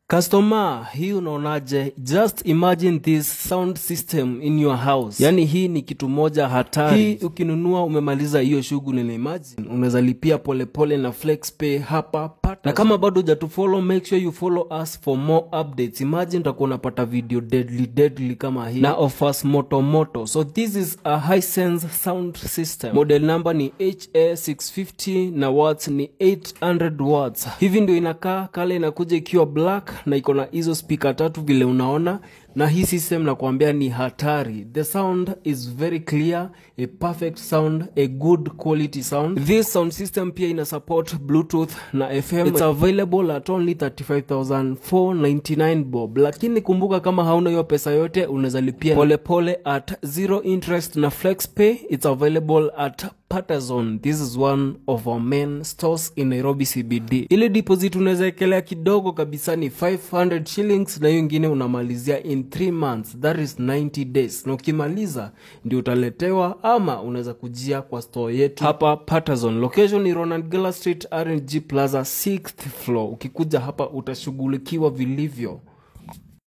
Customer, hii unaonaje? Just imagine this sound system in your house. Yani hii ni kitu moja hatari. Hii ukinunua umemaliza hiyo shughuli na imagine unaweza lipia polepole na FlexPay hapa pata. Na kama bado hujatufollow make sure you follow us for more updates. Imagine utakuwa unapata video deadly deadly kama hii na offers moto moto. So this is a Hisense sound system. Model number ni HA650 na watts ni 800 watts. Hivi ndio inakaa, kale inakuja ikiwa black na iko na hizo spika tatu vile unaona na hii system nakwambia ni hatari the sound is very clear a perfect sound a good quality sound this sound system pia ina support bluetooth na fm it's available at only 35499 bob lakini kumbuka kama hauna hiyo pesa yote unaweza lipia polepole at zero interest na flexpay it's available at Patterson. This is one of our main stores in Nairobi CBD. Ile deposit unaweza ekelea kidogo kabisa ni 500 shillings na hiyo ingine unamalizia in 3 months, that is 90 days. Na ukimaliza ndio utaletewa ama unaweza kujia kwa store yetu hapa Patterson. Location ni Ronald Gala Street, RNG Plaza 6th floor. Ukikuja hapa utashughulikiwa vilivyo.